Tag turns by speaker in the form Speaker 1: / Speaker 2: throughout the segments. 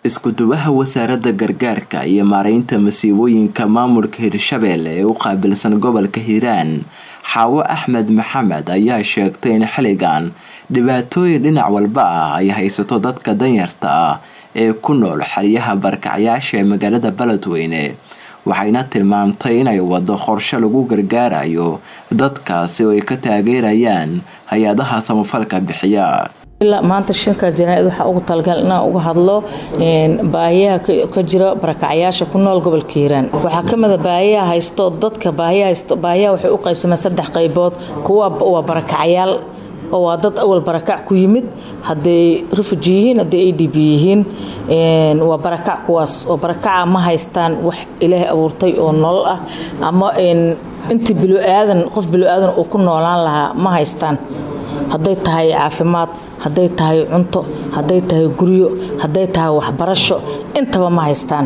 Speaker 1: isku-duwaha wasaaradda gargaarka iyo maareynta masiibooyinka maamulka hirshabelle ee u qaabilsan gobolka hiiraan xaawo axmed maxamed ayaa sheegtay in xilligan dhibaatooyin dhinac walba ah ay haysato dadka danyarta ah ee ku nool xeryaha barkacyaasha ee magaalada beledweyne waxayna tilmaamtay inay wado qorshe lagu gargaarayo dadkaasi oo ay ka taageerayaan hay-adaha samafalka bixiya
Speaker 2: maanta shirka janaaid waxaa ugu talagal inaan uga hadlo baahiyaha ka jira barakacyaasha ku nool gobolka hiiraan waxaa kamida baahiyaha haysto dadka baahiyaha haysto baahiyaha waxay u qaybsameen saddex qaybood kuwa waa barakacyaal oo waa dad awal barakac ku yimid hadday refuji yihiin hadday a d b yihiin waa barakac kuwaas oo barakaca ma haystaan wax ilaahay abuurtay oo nolol ah ama intii biloaadan qof biloaadan uu ku noolaan lahaa ma haystaan hadday tahay caafimaad hadday tahay cunto hadday tahay guryo hadday tahay waxbarasho intaba ma haystaan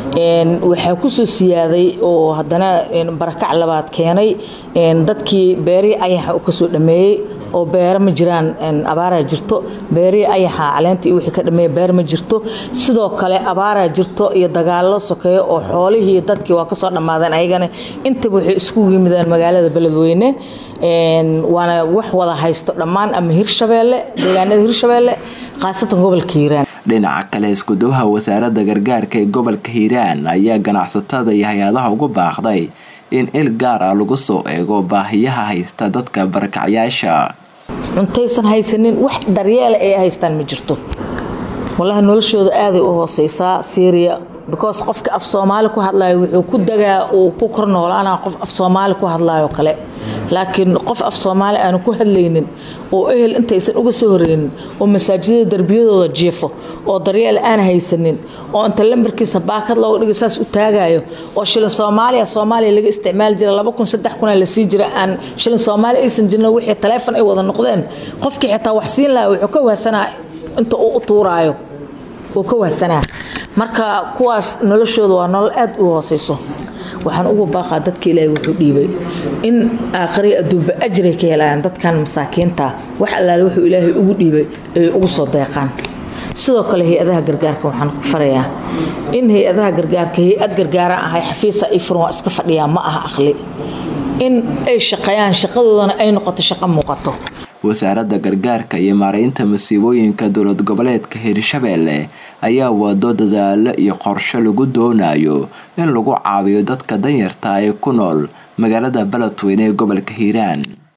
Speaker 2: waxaa kusoo siyaaday oo haddana barakac labaad keenay dadkii beerihii ayaxa kasoo dhameeyey oo beero ma jiraan abaaraa jirto beerihii ayaxa caleentii wixii ka dhameeya beer ma jirto sidoo kale abaaraa jirto iyo dagaallo sokeeyo oo xoolihii dadkii waa kasoo dhammaadeen ayagana intaba waxay iskugu yimideen magaalada beledweyne waana wax wada haysto dhammaan ama hirshabeelle deegaanada hirshabeelle khaasatan gobolka hiiraan
Speaker 1: dhinaca kale iskuduwaha wasaaradda gargaarka ee gobolka hiiraan ayaa ganacsatada iyo hay-adaha ugu baaqday in il gaar ah lagu soo eego baahiyaha haysta dadka barakacyaasha
Speaker 2: cuntaysan haysanin wax daryeela ay haystaan ma jirto walahi noloshooda aaday u hooseysaa syria because qofka af soomaali ku hadlayo wuxuu ku dagaa uu ku kor noolaana qof af soomaali ku hadlayo kale laakiin qof af soomaali aanu ku hadlaynin oo ehel intaysan uga soo horeynin oo masaajidada darbiyadooda jiifo oo daryeel aan haysanin oo inta lambarkiisa baakad looga dhigo saas u taagayo oo shilin soomaaliya soomaaliya laga isticmaali jira laba kun saddex kuna lasii jira aan shilin soomaali aysan jirin wixii taleefon ay wada noqdeen qofkii xitaa wax siin lahaa wuxuu ka wahsanaa inta uu u tuuraayo uu ka wahsanaa marka kuwaas noloshooda waa nolol aad u hooseyso waxaan ugu baaqaa dadka ilaahay wuxuu dhiibay in aakhray adduunba ajray ka helayaan dadkan masaakiinta wax allaale wuxuu ilaahay ugu dhiibay ay ugu soo deeqaan sidoo kale hay-adaha gargaarka waxaan ku farayaa in hay-adaha gargaarka hay-ad gargaara ahay xafiisa ay furan waa iska fadhiyaa ma aha aqli in ay shaqeeyaan shaqadoodana ay noqoto shaqo muuqato
Speaker 1: wasaaradda gargaarka iyo maareynta masiibooyinka dowlad goboleedka hirshabelle ayaa wado dadaalo iyo qorshe lagu doonayo in lagu caawiyo dadka danyarta ee ku nool magaalada beledweyne ee gobolka hiiraan